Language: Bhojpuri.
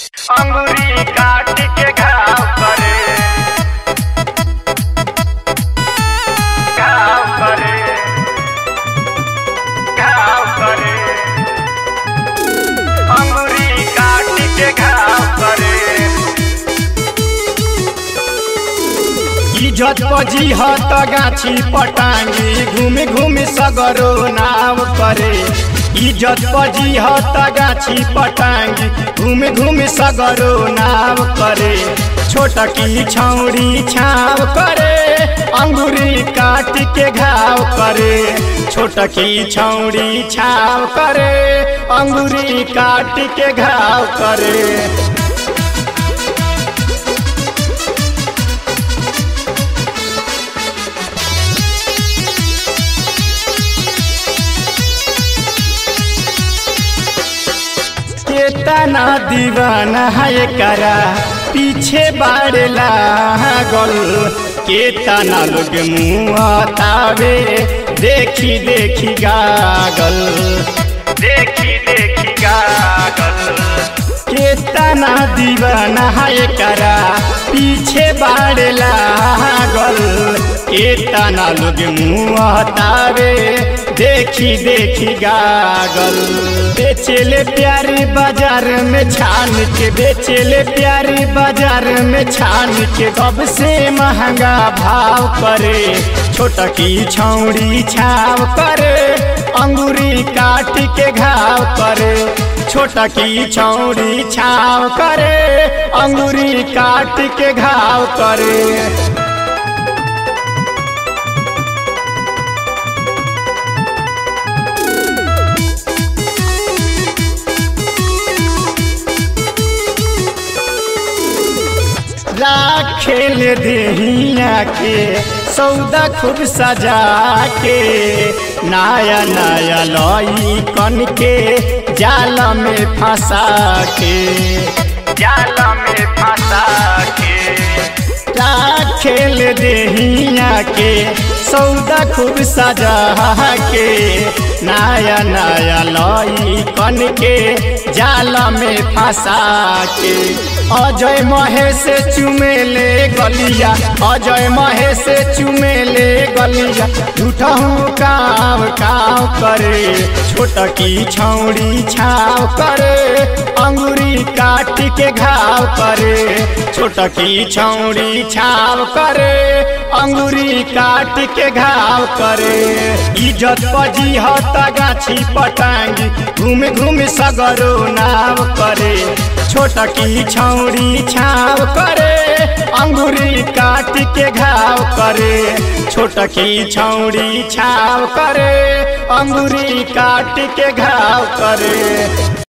अंगुरी काट के घाव करे घाव करे घाव करे अंगुरी काट के घाव करे इज्जत पजी हत गाछी पटांगी घूमि घूमि सगरो नाव करे इज्जत पजी हत गाछी पटांगी घूमि घूमि सगरो नाव करे छोटकी छौड़ी छाव करे अंगुरी काट के घाव करे छोटकी छौड़ी छाव करे अंगुरी काट के घाव करे केतना दीवाना है करा पीछे बाड़ला गल केतना लोग मुँह तावे देखी देखी गागल देखी देखी गागल केतना दीवाना है करा पीछे बाड़ला गल केतना लोग मुँह तावे देखी देखी गागल बेचेले प्यारी बाजार में छान के बेचेले प्यारी बाजार में छान के कब से महंगा भाव करे छोटकी छौड़ी छाव करे अंगूरी काट के घाव करे छोटकी छौड़ी छाव करे अंगूरी काट के घाव करे राखेल देहिया के सौदा खूब सजा के नया नया लई कन के जाल में फंसा के जाल में फंसा के राखेल देहिया के सौदा खूब सजा के नया नया लई कन के जाल में फंसा के अजय महेश चुमेले गलिया अजय महेश चुमेले गलिया झूठा हूँ काव काव करे छोटकी छौड़ी छाव करे अंगूरी काट के घाव करे छोटकी छौड़ी छाव करे अंगूरी काट के घाव करे इज्जत पजी हत गाछी पटांगी घूम घूम सगरो नाव करे छोटकी छौड़ी छाव करे अंगूरी काट के घाव करे छोटकी छौड़ी छाव करे अंगूरी काट के घाव करे